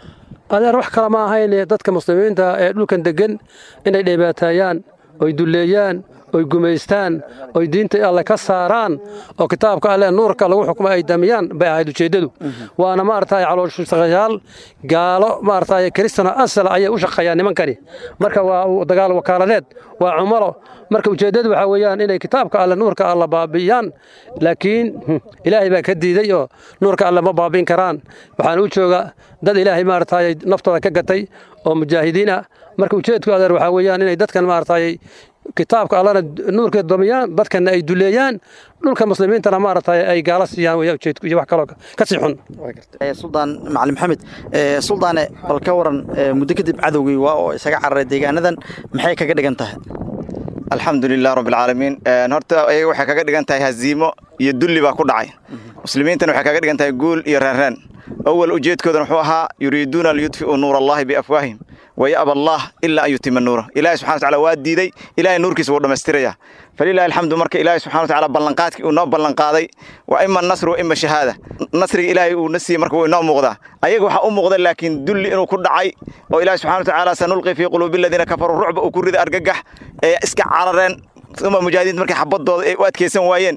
Speaker 7: adeer wax kale ma ahayn dadka muslimiinta ee dhulkan deggan inay dhibaataayaan oy dulleeyaan oy gumaystaan oy diinta alle ka saaraan oo kitaabka alle nuurka lagu xukumo ay damiyaan bay ahayd ujeeddadu waana maaragtay calooshaqayaal gaalo maaragtay kristano asal ayay u shaqeeyaan nimankani marka waa dagaal wakaaladeed waa cumalo marka ujeeddadu waxaa weeyaan inay kitaabka alle nuurka alle baabi'iyaan laakiin ilaahay baa ka diiday oo nuurka alle ma baabi'in karaan waxaan u jooga dad ilaahay maaragtay naftooda ka gatay oo mujaahidiin ah marka ujeedku adeer waxaa weeyaan inay dadkan maaragtay kitaabka allana nuurkeed damiyaan dadkana ay duleeyaan dhulka muslimiintana maaragtay ay gaala siiyaan weya ujeedku iyo wax kaloo ka sii xun
Speaker 2: suldaan macalin maxamed suldaane bal ka waran muddo kadib cadowgii waa oo isaga cararay deegaanadan maxay kaga dhigan tahay
Speaker 8: alxamdu lilah rabbi alcaalamiin horta ayaga waxay kaga dhigan tahay haziimo iyo dulli baa ku dhacay muslimiintana waxay kaga dhigan tahay guul iyo raanraan awal ujeedkoodana wuxuu ahaa yuriiduuna liyudfi'uu nuur allahi biafwaahim wayaba allah ilaa an yutima nuura ilahi subxana wataala waa diiday ilahay nuurkiisa wuu dhammaystiraya falilahi alxamdu marka ilaahi subxana wataala ballanqaadkii uu noo ballanqaaday waa ima nasr wa ima shahaada nasriga ilaahay uu na siiyey marka wuu inoo muuqdaa ayaga waxaa u muuqda laakiin dulli inuu ku dhacay oo ilahi subxana watacaala sanulqi fii quluubi aladiina kafaruu rucba uu ku riday argagax ee iska carareen uma mujaahidiinta markay xabadooda ay u adkaysan waayeen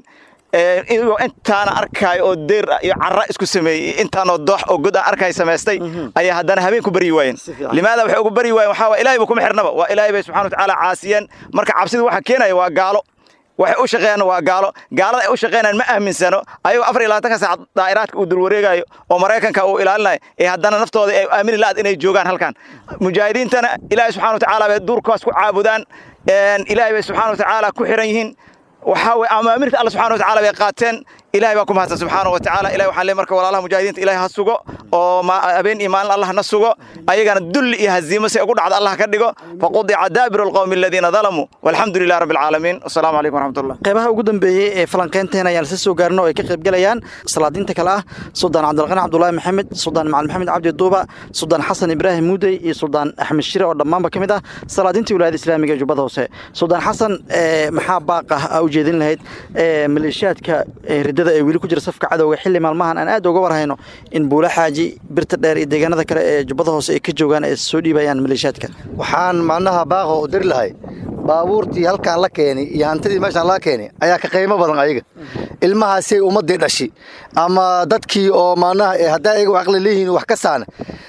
Speaker 8: intaana arkaayo oo deyr iyo cara isku sameeyey intaanoo doox oo god aan arkay samaystay ayaa haddana habeen ku baryi waayeen limaada waxay ugu baryi waayeen waxaa waa ilahay ba kuma xirnaba waa ilaahay bay subxana watacaala caasiyeen marka cabsida waxa keenaya waa gaalo waxay u shaqeeyaan waa gaalo gaalada ay u shaqeynayaan ma aaminsano ayagoo afar iyo labaatanka saac daa'iraadka uu dulwareegayo oo maraykanka uu ilaalinayo ee haddana naftooda ay aamini la'ad inay joogaan halkan mujaahidiintana ilaahay subxana watacaala bay duurkaas ku caabudaan ilaahay bay subxana watacaala ku xiran yihiin waxaa weye amaamirta alla subxana watacaala bay qaateen ilahay baa ku mahadsan subxaana wa tacaala ilahi waxaan leey marka walaalaha mujaahidiinta ilahay ha sugo oo habeen iyo maalin allah na sugo ayagana dulli iyo haziimo si ugu dhacda allah ka dhigo faqudica daabiru alqowmi aladiina dalamuu walxamdu lilah rabbi alcaalamiin wasalaamu calaykum waraxmatullah
Speaker 2: qeybaha ugu dambeeyey ee falanqeynteena ayaan isla soo gaarno oo ay ka qaybgalayaan salaadiinta kale ah suldaan cabdilqani cabdulaahi maxamed suldaan macalin maxamed cabdi duuba suldaan xasan ibraahim muudey iyo suldaan axmed shire oo dhammaanba ka mid ah salaadiintii wilaayada islaamiga ee jubbada hoose suldaan xasan maxaa baaq ah aa u jeedin lahayd maleeshiyaadka ridada ee weli ku jira safka cadowga xilli maalmahan aan aad uga warhayno in buula xaaji birta dheer iyo deegaanada kale ee jubbada hoose ay ka joogaan ay soo dhiibayaan maleeshiyaadka
Speaker 9: waxaan macnaha baaqo u diri lahay baabuurtii halkaan la keenay iyo hantidii meeshaan laga keenay ayaa ka qiimo badan ayaga ilmahaasay ummaddii dhashi ama dadkii oo macnaha haddaa ayaga wax aqli leeyihiin wax ka saana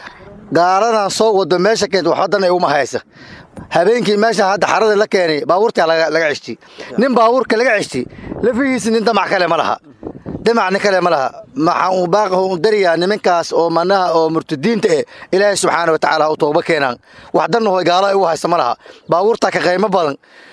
Speaker 9: gaaradan soo wado meesha keenta wax wadan ay uma haysa habeenkii meeshaan hadda xarada la keenay baabuurtaa laga ceshti nin baabuurka laga ceshti lafihiisa nin damac kale ma laha damac nin kale ma laha maxaan uu baaqahu u dariyaa nimankaas oo manaha oo murtadiinta eh ilaahay subxaana wa tacaala u tooba keenaan wax dannahoy gaala ay u haysa ma laha baabuurtaa ka qiimo badan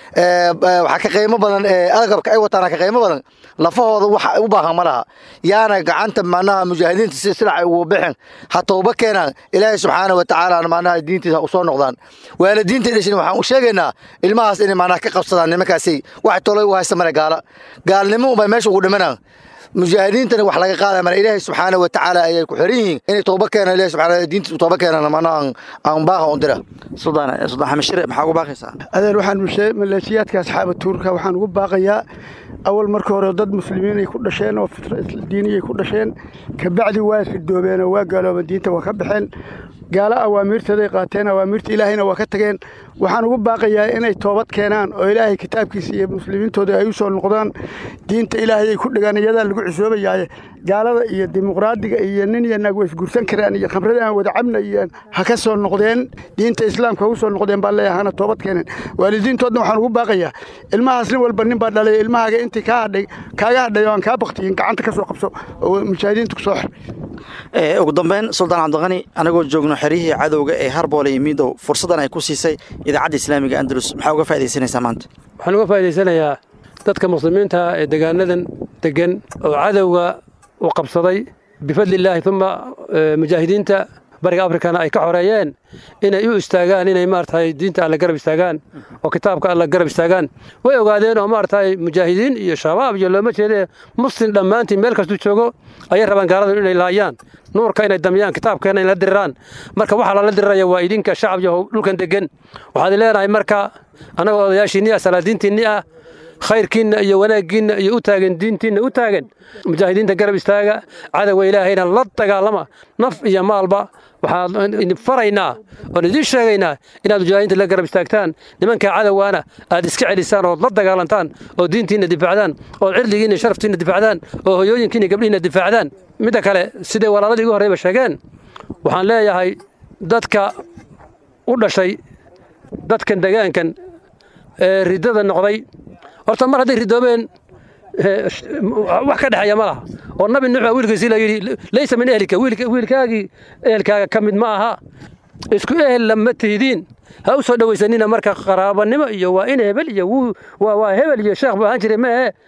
Speaker 9: waxaa ka qiimo badan agabka ay wataana ka qiimo badan lafahooda wax u baahan ma laha yaana gacanta manaha mujaahidiinta si silac ay ugu bixin ha tooba keenaan ilaahay subxaana wa tacaala manaha diintiisa u soo noqdaan waalidiinta dhashin waxaan u sheegaynaa ilmahaas inay manaha ka qabsadaan nimankaasay wax tolay u haysta male gaala gaalnimo ubay meesha ugu dhimanaan mujaahidiintana wax laga qaadaya male ilaahay subxaana wa tacaala ayay ku xiran yihiin inay tooba keenaan ilahay subxaana diintiisa u tooba keenaan manaha aan baaqa un dira
Speaker 2: suldaan suldaan xamashire maxaa ugu baaqaysaa
Speaker 10: adeer waxaan maleeshiyaadka asxaaba tuurka waxaan ugu baaqayaa awal marka hore dad muslimiin ay ku dhasheen oo fitra diiniyay ku dhasheen kabacdi waa ridoobeen oo waa gaaloobeen diinta waa ka baxeen gaalo awaamiirtooday qaateen awaamiirta ilaahayna waa ka tageen waxaan ugu baaqayaa inay toobad keenaan oo ilaahay kitaabkiisa iyo muslimiintooda ay u soo noqdaan diinta ilaahay ay ku dhigaan iyadaa lagu cusoobayaaye gaalada iyo dimuqraadiga iyo nin iyo naag way isgursan karaan iyo khamrada aan wada cabna iyo ha ka soo noqdeen diinta islaamka ha u soo noqdeen baa leeyahay hana toobad keeneen waalidiintoodna waxaan ugu baaqayaa ilmahaas nin walba nin baa dhalay ilmahaaga intii kaa hadhay kaaga hadhay oo aan kaa baktiyin gacanta ka soo qabso oo mujaahidiinta ku soo xir
Speaker 2: ugu dambeyn suldaan cabdiqani anagoo joogno xeryihii cadowga ee harboole iyo miidow fursaddan ay ku siisay idaacadda islaamiga andalus maxaa uga faaidaysanaysaa maanta
Speaker 7: waxaan uga faa'idaysanayaa dadka muslimiinta ee degaanadan degan oo cadowga uu qabsaday bifadli illaahi uma mujaahidiinta bariga afrikana ay ka xoreeyeen inay u istaagaan inay maaragtay diinta alle garab istaagaan oo kitaabka alle garab istaagaan way ogaadeen oo maaragtay mujaahidiin iyo shabaab iyo looma jeedee muslim dhammaantiin meel kastuu joogo ayay rabaan gaaladu inay laayaan nuurka inay damiyaan kitaabkeena inay la diriraan marka waxaa lala diriraya waa idinka shacab iyo dhulkan degan waxaad leenahay marka annagoo odayaashiinni ah salaadiintiinni ah khayrkiinna iyo wanaaggiinna iyo u taagan diintiinna u taagan mujaahidiinta garab istaaga cadowga ilaahayna la dagaalama naf iyo maalba waxaan idin faraynaa oon idiin sheegaynaa inaad mujaahidiinta la garab istaagtaan nimanka cadowgaana aad iska celisaan ood la dagaalantaan oo diintiinna difaacdaan ood cirdigiinna sharaftiinna difaacdaan oo hoyooyinkiinna gabdhihiinna difaacdaan midda kale siday walaaladii ugu horreyba sheegeen waxaan leeyahay dadka u dhashay dadkan degaankan ee riddada noqday horta mar hadday ridoobeen wax ka dhexeeya ma laha oo nabi nuux baa wiilkiisii la yidhi laysa min ehlika wiilkaagii ehelkaaga ka mid ma aha isku ehel lama tihidiin ha u soo dhowaysanina marka qaraabanimo iyo waa in hebel iyo waa hebel iyo sheekh buu ahaan jiray ma ahe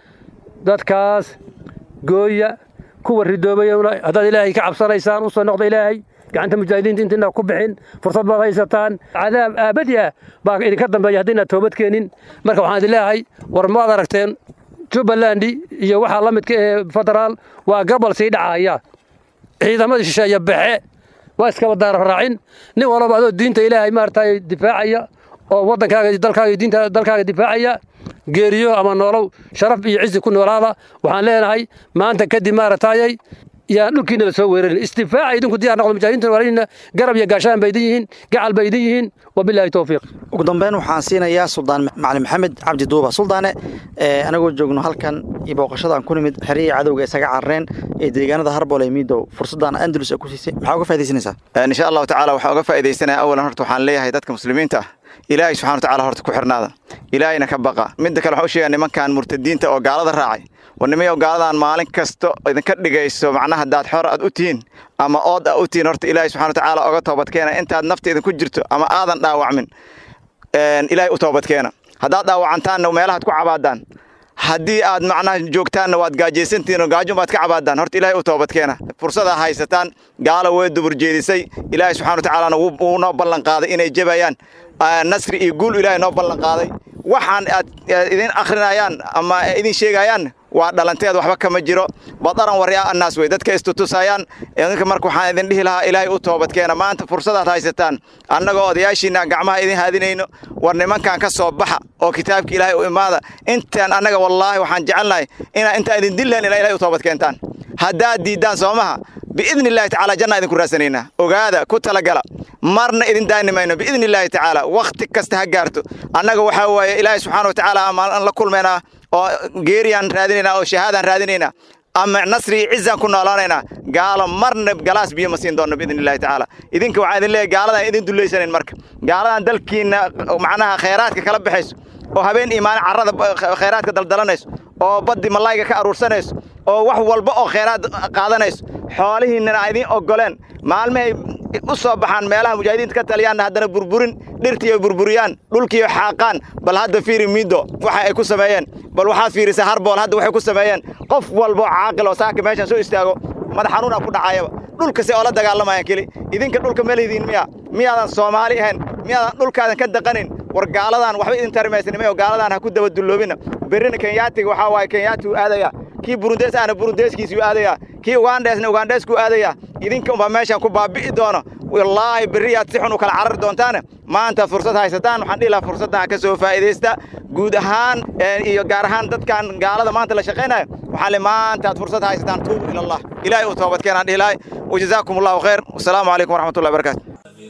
Speaker 7: dadkaas gooya kuwa ridoobay haddaad ilaahay ka cabsanaysaan u soo noqda ilaahay gacanta mujaahidiinta intiina ku bixin fursad baad haysataan cadaab aabadi ah baa idinka dambeeya haddiina toobad keenin marka waxaan idin leeyahay war maad aragteen jubbaland iyo waxaa la midka ee federaal waa gobol sii dhacaya ciidamadii shisheeye baxe waa iskaba daararaacin nin walba adoo diinta ilaahay maaragtay difaacaya oo waddankaaga dalkaaga diinta dalkaaga difaacaya geeriyo ama noolow sharaf iyo cizi ku noolaada waxaan leenahay maanta kadib maaragtayay yaan dhulkiina la soo weerarin istifaaca idinku diyaar noqdo mujaahidiinta walaalina garab iyo gaashaan bay idin yihiin gacal bay idin yihiin wabilaahi towfiiq
Speaker 2: ugu dambeyn waxaan siinayaa suldaan macalin maxamed cabdi duuba suldaane anagoo joogno halkan iyo booqashadaan ku nimid xerihii cadowga isaga carareen ee deegaanada harbool ee miidow fursaddan andalus ku siisay maxaa uga faa'idaysanaysaa
Speaker 8: insha allahu tacaala waxaan uga faa'iidaysanaya awalan horta waxaan leeyahay dadka muslimiinta ah ilaahay subxana wa tacaala horta ku xirnaada ilaahayna ka baqa midda kale waxaan u sheegaa nimankan murtadiinta oo gaalada raacay war nimayow gaaladan maalin kasta idinka dhigayso macnaha haddaad xor aad u tihiin ama ood a u tihiin horta ilaahay subxana wa tacaala oga toobadkeena intaad nafta idinku jirto ama aadan dhaawacmin ilaahay u toobadkeena haddaad dhaawacantaanna meelahaad ku cabaadaan haddii aad macnaha joogtaanna waad gaajaysantihiin oo gaajo baad ka cabaadaan horta ilaahay u toobadkeena fursadaa haysataan gaalo way dubur jeedisay ilaahay subxana wa tacaalana wuu noo ballan qaaday inay jebayaan nasri iyo guul ilaahay noo ballan qaaday waxaan aad idin akhrinayaan ama idin sheegayaan waa dhalanteed waxba kama jiro badaran waryaa annaas wey dadka istutusayaan idinka marka waxaan idin dhihi lahaa ilaahay u toobadkeena maanta fursadaad haysataan annagoo odayaashiina gacmaha idin haadinayno war nimankan ka soo baxa oo kitaabka ilaahay u imaada intaan annaga wallaahi waxaan jecelnahay inaa intaan idin dillayn ilaa ilahay u toobadkeentaan haddaad diiddaan soo maha biidni illaahi tacaala janna idinku raadsanaynaa ogaada ku talagala marna idin daani mayno biidni illaahi tacaala wakhti kasta ha gaarto annaga waxaa waaye ilaahay subxaana wa tacaala amaan la kulmaynaa oo geeriyaan raadinaynaa oo shahaadaan raadinaynaa ama nasri iyo cizaan ku noolaanaynaa gaalo marna galaas biyo ma siin doonno biidni illahi tacaala idinka waxaan idin leeyahay gaaladan idin dullaysanayn marka gaaladan dalkiinna macnaha khayraadka kala baxayso oo habeen iyo maalin carrada khayraadka daldalanayso oo baddi malayga ka aruursanayso oo wax walba oo khayraad qaadanayso xoolihiinnana idin oggoleen maalmahay u soo baxaan meelaha mujaahidiinta ka taliyaanna haddana burburin dhirtiiyo burburiyaan dhulkiiyo xaaqaan bal hadda fiiri miido waxa ay ku sameeyeen bal waxaad fiirisaa harbool hadda waxay ku sameeyeen qof walbo caaqil oo saaka meeshan soo istaago madax xanuuna ku dhacayaba dhulkase oo la dagaalamayaan keli idinka dhulka ma lihidiin miya miyaadan soomaali ahayn miyaadan dhulkaadan ka daqanin war gaaladan waxba idin tarimaysanimay oo gaaladan ha ku daba dulloobina berrina kenyaatiga waxaa waaye kenyaatiu aadaya kii burundees ahna burundeeskiisuu aadaya kii ugandheesna ugandheeskuu aadaya idinka unbaa meeshan ku baabi'i doono wallaahi berriyaad si xun u kala carari doontaane maanta fursad haysataan waxaan dhihi lahaa fursaddan ka soo faa'iidaysta guud ahaan iyo gaar ahaan dadkan gaalada maanta la shaqaynayo waxaan le maanta aad fursad haysataan tuubu ila allah ilaahay u toobadkeenaan dhihi lahay wajazaakum allahu khayr wasalaamu calaykum waraxmatullahi barakatu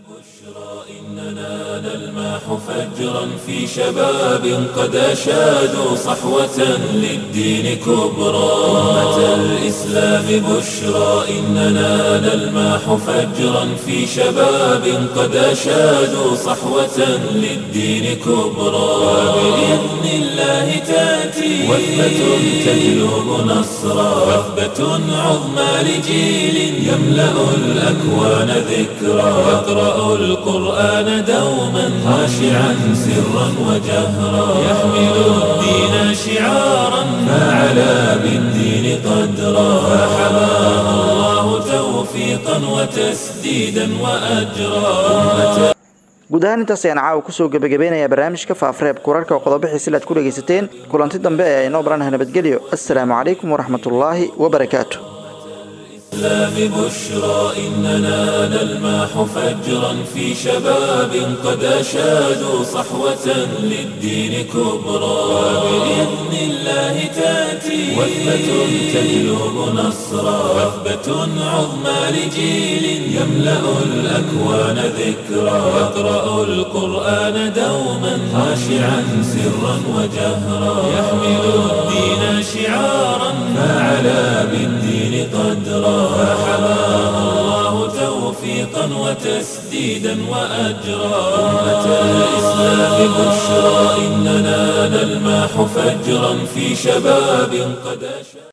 Speaker 1: إننا نلمح فجرا في شباب قد أشادوا صحوة للدين كبرى أمة الإسلام بشرى إننا نلمح فجرا في شباب قد أشادوا صحوة للدين كبرى وبإذن الله تأتي وثبة تجلب نصرا وثبة عظمى لجيل يملأ الأكوان ذكرى يقرأ القرآن دوما خاشعا سرا وجهرا يحمل الدين شعارا فعلى بالدين قدرا فحماه الله توفيقا وتسديدا وأجرا أمة
Speaker 2: guud ahaan intaas ayaan caawa kusoo gebagabeynayaa barnaamijka faafreeb kurarka oo qodobixii silaad ku dhegaysateen kulanti dambe ee inoo baranaha nabadgelyo assalaamu calaykum waraxmatullaahi wabarakaatu
Speaker 1: الإسلام بشرى إننا نلمح فجرا في شباب قد أشادوا صحوة للدين كبرى وبإذن الله تأتي وثبة تجلب نصرا وثبة عظمى لجيل يملأ الأكوان ذكرا يقرأ القرآن دوما خاشعا سرا وجهرا يحمل الدين شعارا فعلى بالدين قدرا فحماه الله توفيقا وتسديدا وأجرا أمة الإسلام بشرى إننا نلمح فجرا في شباب قد أشى